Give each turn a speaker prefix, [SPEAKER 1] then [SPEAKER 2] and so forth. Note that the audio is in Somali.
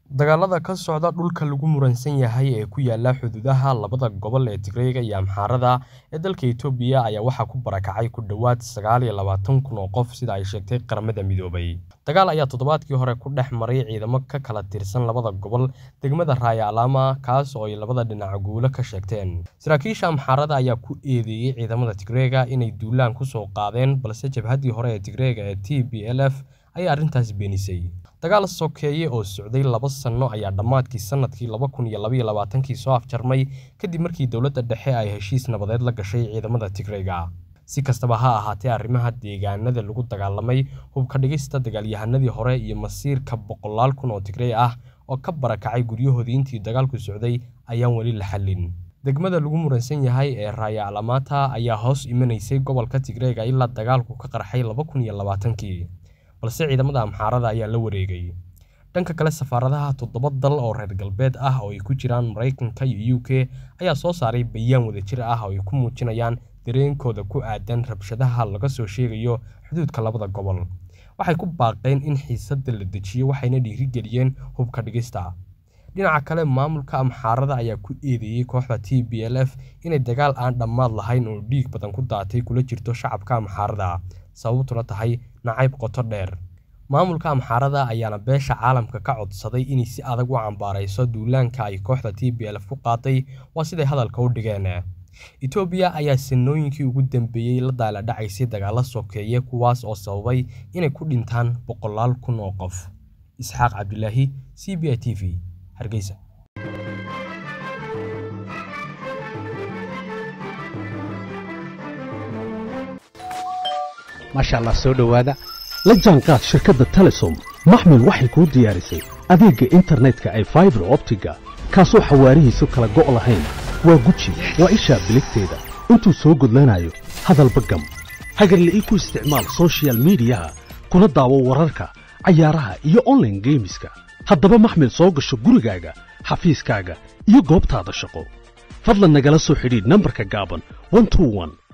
[SPEAKER 1] Dagaalada ka socda dhulka lagu muransan yahay ee ku yaala xuduudaha labada gobol ee Tigreega iyo Amxaarada ee dalka Itoobiya ayaa waxaa ku barakacay ku dhawaad sagaal iyo labaatan kun oo qof sida ay sheegtay Qaramada Midoobay. Dagaal ayaa toddobaadkii hore ku dhex maray ciidamo ka kala tirsan labada gobol degmada Raaya Alama kaas oo ay labada dhinac guulo ka sheegteen. Saraakiisha Amxaarada ayaa ku eedeeyay ciidamada Tigreega inay duulaan ku soo qaadeen balse jabhaddii hore ee Tigreega ee TPLF ayaa arrintaas beenisay. Dagaal sokeeye oo socday laba sano ayaa dhammaadkii sanadkii laba kun iyo laba iyo labaatankii soo afjarmay kadib markii dowladda dhexe ay heshiis nabadeed la gashay ciidamada Tigreega. Si kastaba ha ahaatee, arrimaha deegaanada lagu dagaalamay, hubka dhigista dagaalyahanadii hore iyo masiirka boqolaal kun oo Tigreey ah oo ka barakacay guryahoodii intii dagaalku socday ayaan weli la xallin. Degmada lagu muransan yahay ee Raaya Alamata ayaa hoos imanaysay gobolka Tigreega ilaa dagaalku ka qarxay laba kun iyo labaatankii, balse ciidamada Amxaarada ayaa la wareegay. Dhanka kale, safaaradaha toddoba dal oo reer galbeed ah oo ay ku jiraan Mareykanka iyo UK ayaa soo saaray bayaan wadajir ah oo ay ku muujinayaan dareenkooda ku aaddan rabshadaha laga soo sheegayo xuduudka labada gobol. Waxay ku baaqeen in xiisadda la dejiyo waxayna dhiirigeliyeen hubka dhigista. Dhinaca kale, maamulka Amxaarada ayaa ku eedeeyay kooxda TPLF inay dagaal aan dhammaad lahayn oo dhiig badan ku daatay kula jirto shacabka Amxaarada, sababtuna tahay nacayb qoto dheer. Maamulka Amxaarada ayaana beesha caalamka ka codsaday inay si adag u cambaarayso duulaanka ay kooxda TPLF ku qaaday waa siday hadalka u dhigeen. Itoobiya ayaa sanooyinkii ugu dambeeyay la daalaa dhacaysay dagaalo sokeeye kuwaas oo sababay inay ku dhintaan boqolaal kun oo qof. Isxaaq Cabdilaahi, CBI TV, Hargeysa.
[SPEAKER 2] maasha allah soo dhowaada la jaanqaad shirkadda telesom maxmil waxay kuu diyaarisay adeegga internetka ay faibar optiga kaasoo xawaarihiisu kala go' lahayn waa guji waa ishaa biligteeda intuu soo gudlanayo hadalba gam hagarle ii ku isticmaal soshiyal miidiyaha kuna daawo wararka cayaaraha iyo onlaine geemiska haddaba maxmil soo gasho gurigaaga xafiiskaaga iyo goobtaada shaqo fadlan nagala soo xidhiidh nambarka gaaban